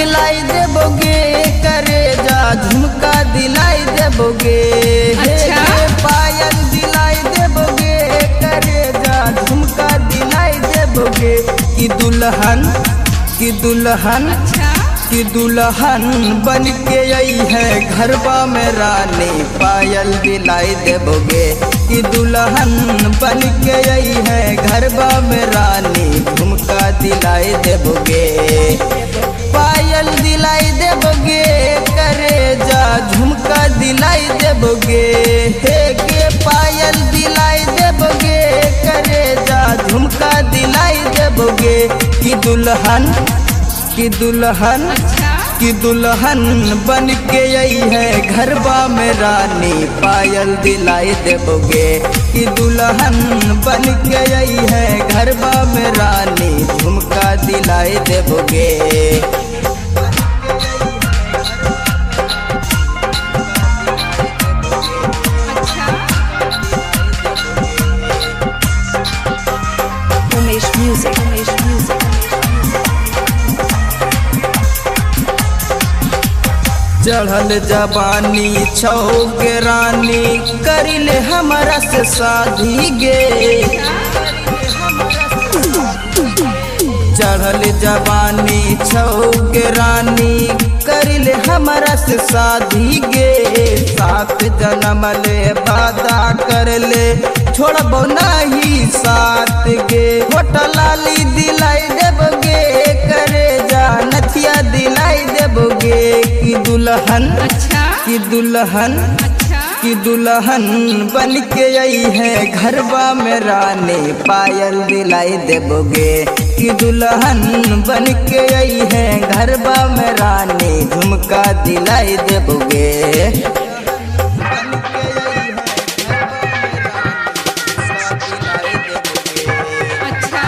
दिलाई देबोगे करे जा झुमका दिलाई देबोगे हे अच्छा। गे पायल दिलाई देबोगे करे जा झुमका दिलाई देबोगे कि दुल्हन कि दुल्हन अच्छा कि दुल्हन बन के आई है घरबा में रानी पायल दिलाई देबोगे कि दुल्हन बन के आई है घरबा में रानी झुमका दिलाई देबोगे पायल दिलाई देबोगे करे जा झुमका दिलाई देबोगे हे के पायल दिलाई देबोगे करे जा झुमका दिलाई देबोगे कि दुल्हन कि दुल्हन अच्छा कि दुल्हन बन के आई है घरबा में रानी पायल दिलाई देबोगे कि दुल्हन बन के आई है घरबा में रानी झुमका दिलाई देबोगे अच्छा Umesh Music. Umesh Music. चढ़ल जवानी छौक रानी करिले हमरा से शादी गे चढ़ल जवानी छौक रानी करिले हमरा से शादी गे सात जन्म ले वादा कर ले छोड़बो नहीं साथ गे होटल लाली दिलाई देबोगे करे जा नथिया दिलाई देबोगे कि दुल्हन अच्छा कि दुल्हन अच्छा कि दुल्हन बन के आई है घरबा में रानी पायल दिलाई देबोगे कि दुल्हन बन के आई है घरबा में रानी झुमका दिलाई देबोगे अच्छा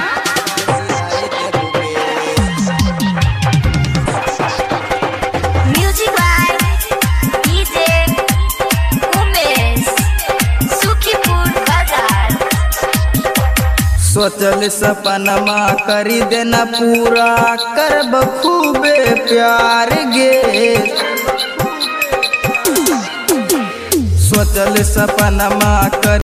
Music by DJ Umesh. Sukhipur Bazar. सोचल सपनमा करी देना पूरा करब खूबे प्यार गे सोचल सपनमा कर